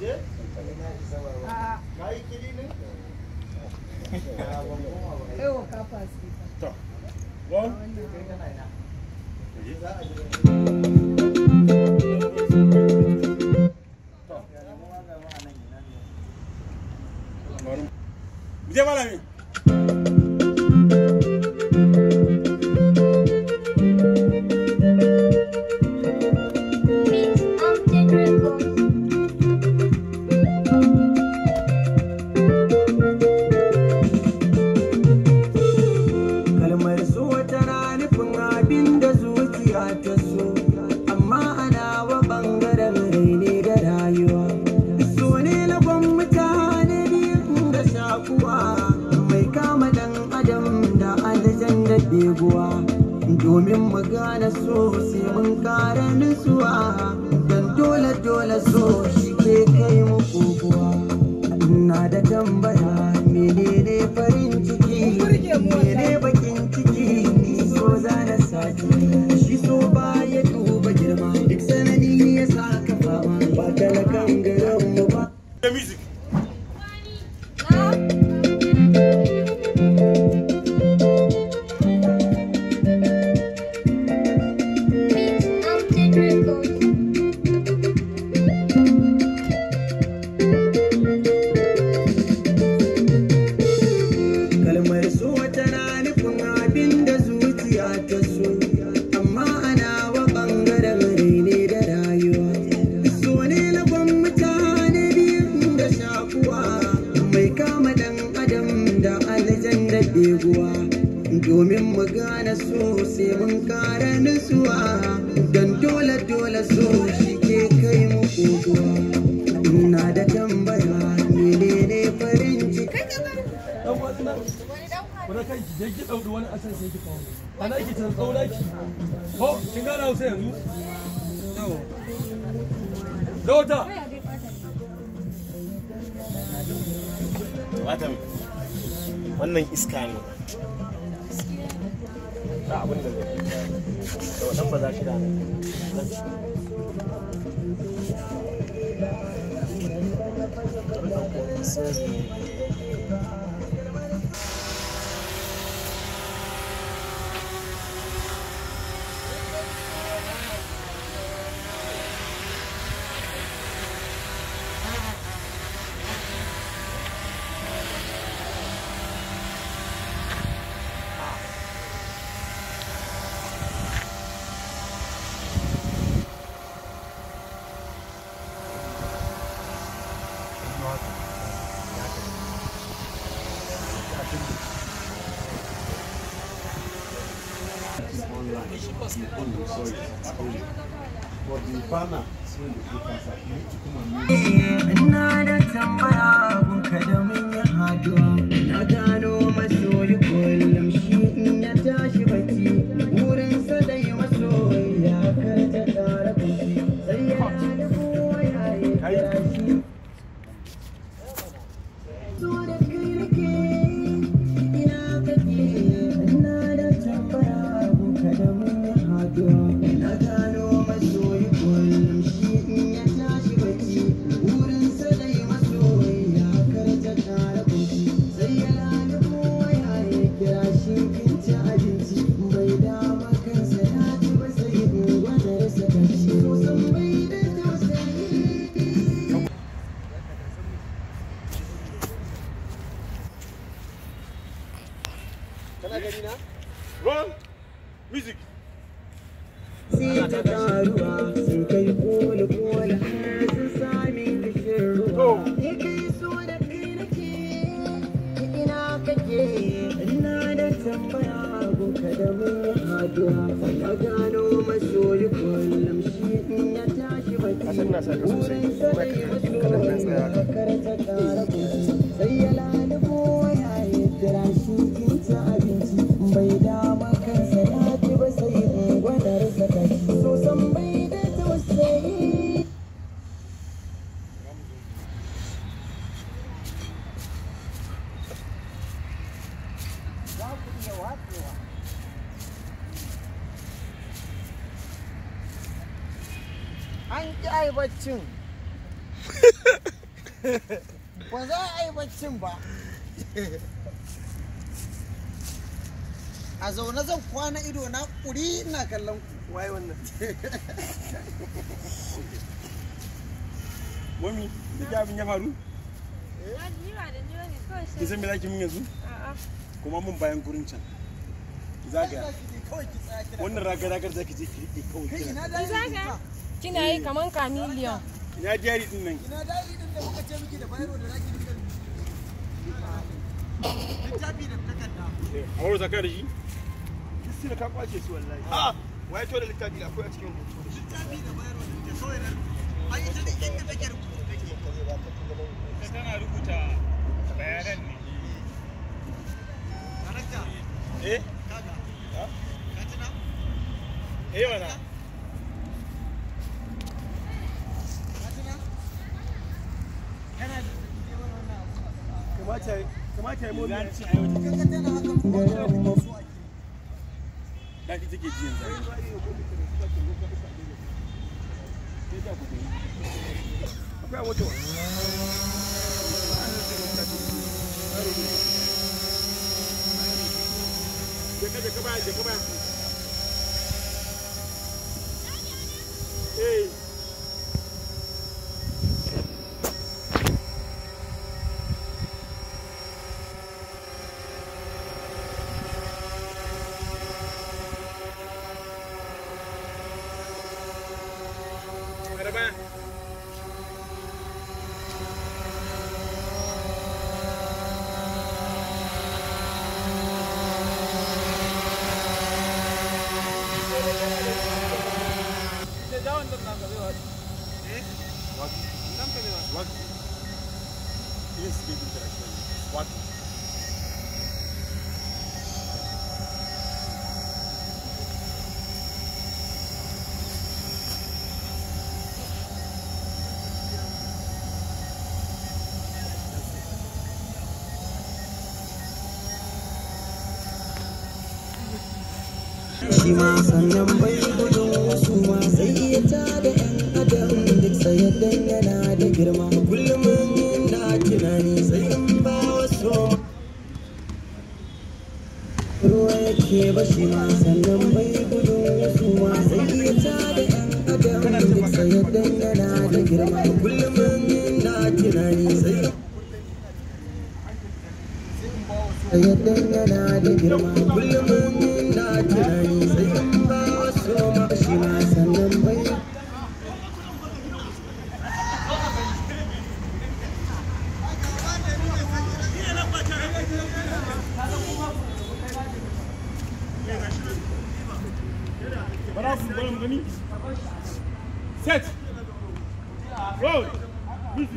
Ewa kafa su. To. One. Mu je malami. kalmar so tana nufin abin da zuciya ta so amma ana wa bangaren raine da rayuwa so ne lagon mutane biyu da shakuwa mai kama dan adam da aljan da beguwa domin mu gane so sai mun kara nutsuwa dan dole dole so shi ke kai mu kokowa ina da tambaya menene farin ciki mene bakin ciki ni so zana saki shi so ba ya duba girma duk sanani ya sa ka fama ba talakan garin mu ba The music. kalmar so tana nufin abin da zuciya ta so amma ana wa bangaren raine da rayuwa so ne lagon mutane biyu da shakuwa mai kama dan adam da aljan da beguwa domin mu gane so sai mun kara nutsuwa don dole dole so shi ke kai mu kokowa ina da tambaya menene farin ciki dan wasu nan wani kan ki je ki ɗauri wani asan sai ki kawo ana ki can tsauna ki ko kin gana hausa yanzu Dauta Watan wannan iska ne. Ba abin da zai. Da wannan ba za shi da Ina da tambaya gunka da mun yi haduwa Na gano masoyi kullum shi in ya tashi bacci Wurinsa dai masoyi ya karta kara kuci Sai ya da kowa ya yi kira shi So da kai nake ina kake Ina da tambaya gunka da mun yi haduwa Na gano masoyi kullum shi in ya tashi bacci Wurinsa dai masoyi ya karta kara kuci Sai ya lada kowa ya yi kira shi kin ci abinci Bai dama kansa ya ci ba sai in gwada rasa kaci Sosan bai da tausayi Kana gani na? Run. Music. sai ta taruwa sun kai koli koli har sun sami kishin ruwa ya kai so da kai nake ina kake ina da tambaya gunka da mun yi haduwa na gano masoyi kullum shi in ya tashi bacci wurin sa da yi masoyi ya karta kara kuci sai ya lalubo ya yi kira shi kin ci abinci bai dama kansa ya ci ba sai in gwada rasa kashi so san bai da tausayi an ƙi ai baccin ba za a yi baccin ba a zaune zan kwana ido na ƙuri ina kallon ku waye wannan Mami, da ke abin ya faru? Ni ba da ni bane kawai Ki sai. san me za ki min yanzu? A'a. Kuma mun bayan gurin can. Zagaya. kawai ki tsaya kira Wannan ragar ragar za ki je ki riƙe kawai kai kina. ina Ki dali zaga? Kina yi kaman kamiliyon. Ina jari din nan. ina dali din da muka ce miki da bayro da zaki dinga littafi da takarda A wurin saka da shi? Kisi da ka kwace su wallahi ah waye to da littafi da akwai a cikin hoto littafi da bayro da kawai nan ai ita da inda take rubutu take Ita tana rubuta bayanan ne. karakta Eh? kaga ka tuna Eh mana. ka tuna kana da wannan abu kamata kamata ya mu Zan ci a yau ta kaga tana haka ko da kake so ake daɗi take ji yanzu. akwai a moto Jeka jeka baya jeka baya. Eh. Ada baya. What? Yes, give interaction. What? shi ma sannan bai gudun wasu ma sai iya ta da yan adam duk sayaddan yana da girma kullum na tunani sai in ba wasu ruwa yake ba shi ma sannan bai gudun wasu ma sai iya ta da yan adam duk sayaddan yana da girma kullum na tunani sai sayaddan yana da girma kullum na tunani sai in ba wasu ma shi ma sannan bai Bara su bari mu gani. Set. Roll. Music.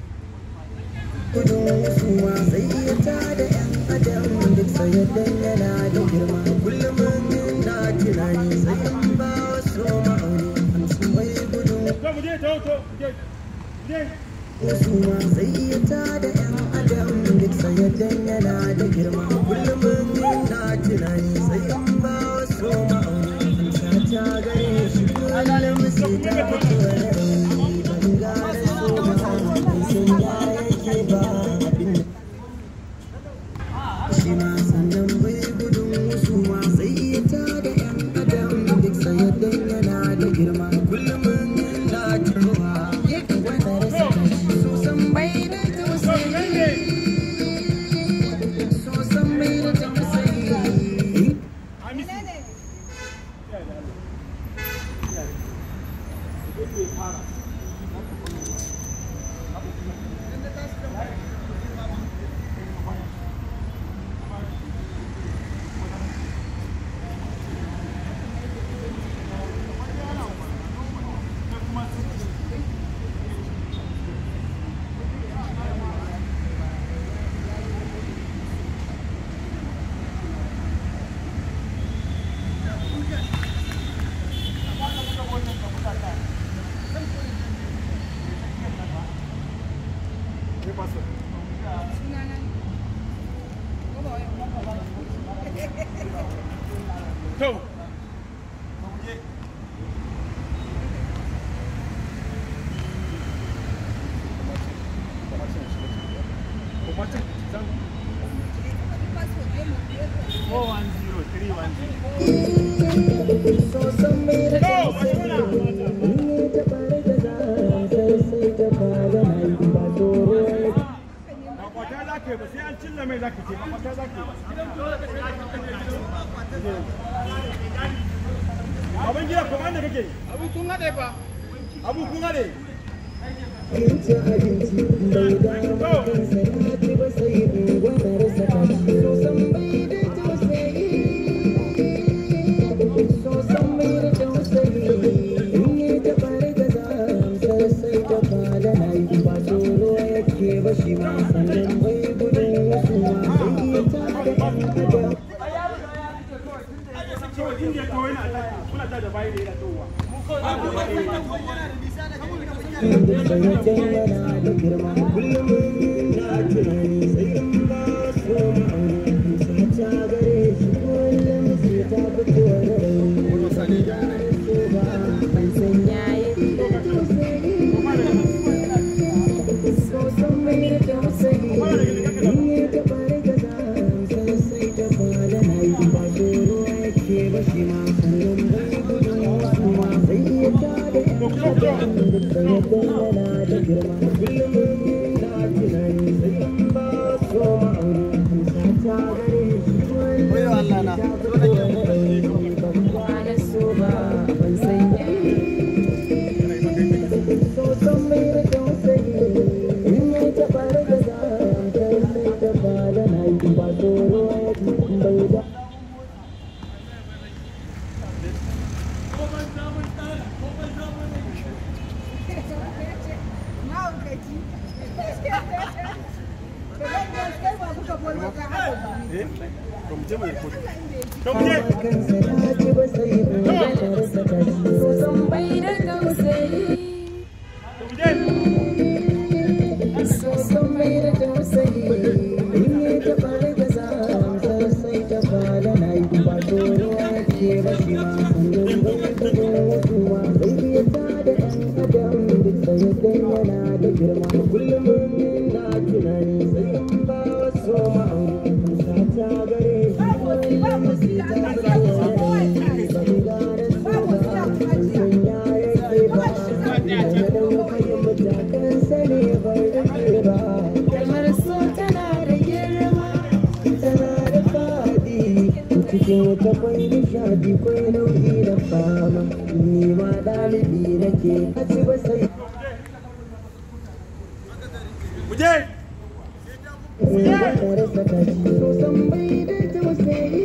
gudun suwa sai ya ta da yan adam duk sayaddan yana da girma kullum na tunani sai in ba wasu ma'auni hamsin bai gudun To mu je to to mu je. Mu je. suwa sai ya ta da yan adam duk sayaddan yana da girma kullum na tunani sai in ba wasu ma'auni hamsa ta gare shi kullum sai ta fito da rauni ban gane so ba ban san ya yake ba abin da shi ma sannan bai gudun wasu ma sai ya ta da yan adam duk sayaddan yana da girma kullum na turuwa wanda rasa kashi so san bai da tausayi so san bai da tausayi Amisi. To. akwatin zan 410310 to ba shi mana akwata za ka yi ba sai an cilla mai za ka ce akwata za ka yi abin gida kuma da kake abu kun haɗe ba abu kun haɗe so inda to yana ta kuna ta da bayi da yana towa to mu je mu yi kotu to mu je bai da tausayi to mu je kalmar so tana da girma cikin wata kwai nishadi kwai nau'i da fama ni ma ɗalibi nake a ci ba sai mu je rasa kashi sosan bai da tausayi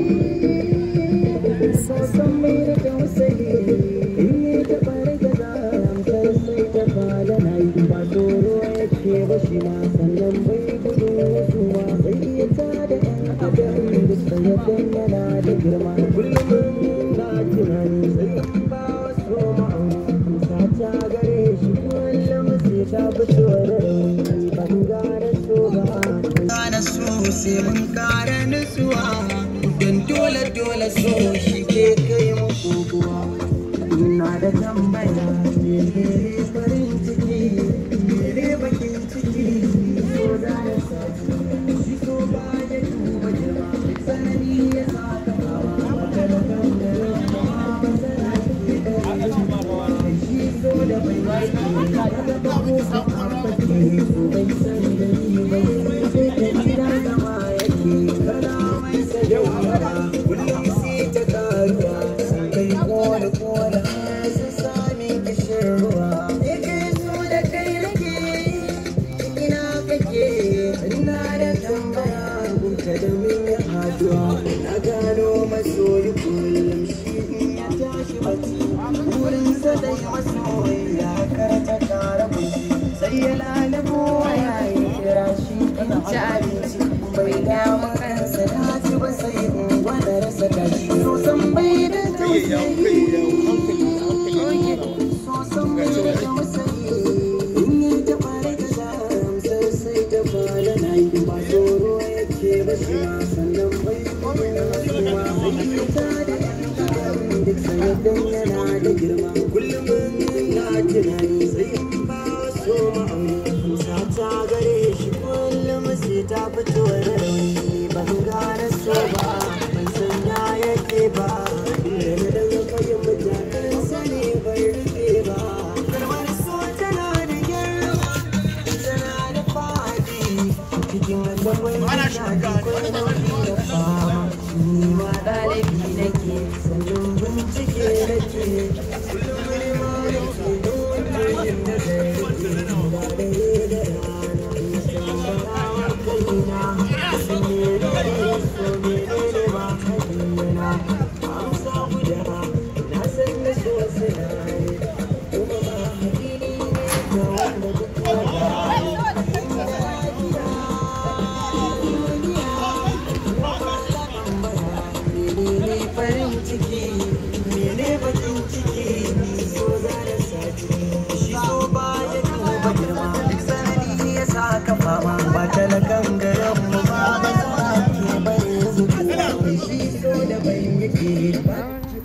sosan bai da tausayi in yi ta ɓare da zaramtar sai ta fada na yi ba tsoro yake ba shi ma sannan bai gudun wasu ma sai iya ta da ɗan adam duk sayyadan yana da girma kullum na tunani sai in ba wasu ma'auni kusa ta gare shi kullum sai ta fito da rauni ban gane so ba gane so sai mun kara nutsuwa don dole dole so shi ke kai mu kokowa ina da tambaya ne farin ciki ne bakin ciki so da ya sati shi so ba ya duba girma sanani ya sa ka hawa wata da kan da rama ba sana ke da shi so da bai wake daga babu sa kwamfake so bai san da ni bai sai ka gida zama yake kana mai sadaukara kullum sai ta karuwa sun kai kone kone sun sami kishin ruwa ne kai so da kai nake ina kake ina da tambaya gunka da min ya haduwa na gano masoyi kullum shi in ya tashi bacci wurin sa da masoyi ya karata kara kunci sai ya lalabo ya yi kira shi in ci abinci bai damu kansa na ci ba sai in gwada rasa kashi sosan bai da tausayi sosan bai da tausayi in yi ta fara da zamsar sai ta fara na yi ba tsoro yake ba shi ma sannan bai kuma kuma sai ta da yan adam duk sayyadan yana da girma kullum na tunani sai in ba so ma'auni ji kullum da fama ni ma ɗalibi nake sannan bincike nake kullum ne ma nake don yin nazari ba da da rana in san bara kaina sun yi da so ne ne ba hadina amsa guda na san da so sinari kuma ba hakini ne ga wanda duk wanda menene farin ciki mene bakin ciki ni so za da sati shi so ba ya duba girma duk sanadi ya sa ka fama ba talakan garin mu ba ba za ke bari zuku shi so da bai yake ba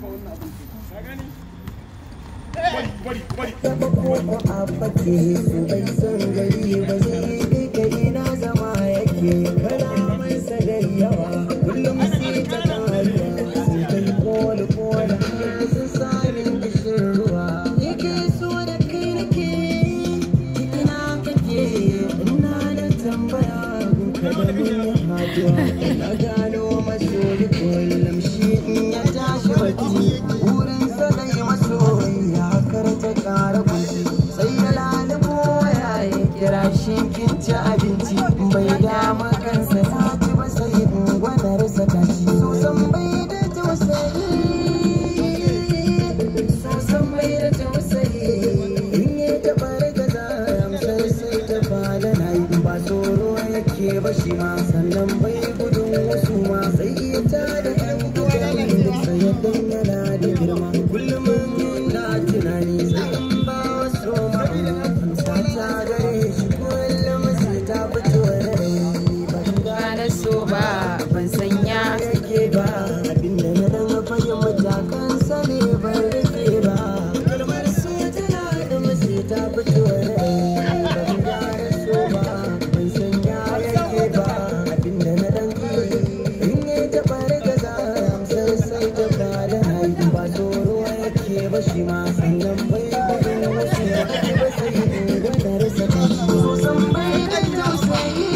taba ko a fake su bai san gari ba zai bi gari na zama yake kalaman sa da yawa kullum sai ta karuwa sun kai koli koli har sun sami kishin ruwa yake so da kai nake ina kake ina da tambaya gunka da mun haduwa na gano masoyi kullum shi in ya tashi bacci wurin sa dai masoyi ya karta kara kunci sai ya lalubo ya yi kira shi kin ci abinci bai dama kansa ta ci ba sai in gwanarsa ta ci so san bai da tausayi so san bai da tausayi in ya taɓa riga za amsar sai ta fada na yi ba tsoro yake ba shi ma sannan bai gudun wasu ma sai iya ta da yan gidan duk sayaddan yana da girma kullum na tunani sai in ba wasu ma'ana amsa ta gare shi kullum sai ta fito da rai ban Gane so ba ban sanya yake ba abinda na dan fahim matakan sa ne ban rike ba kalmar so tana da mace ta fito rai ban gane so ba ban san ya yake ba abinda na dan in ya taɓa riga za amsar sai ta fada haihu ba tsoro yake ba shi ma sannan bai gudun wasu ya ba sai in gwanar sa ta shi san bai da tausayi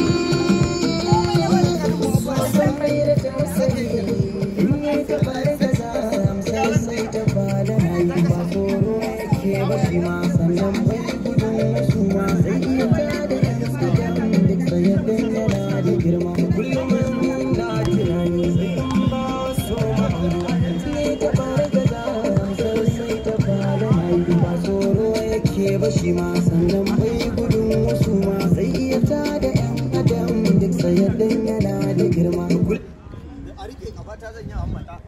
san bai da tausayi in ya taɓa riga za amsar sai ta fada haihu ba tsoro yake ba shi ma sannan bai gudun wasu ma sai iya tada yan gidan duk sayaddan yana da girma kullum na tunani sai in ba wasu ma'aru ne ta fara gaza amsar sai ta fada haihu ba tsoro yake ba shi ma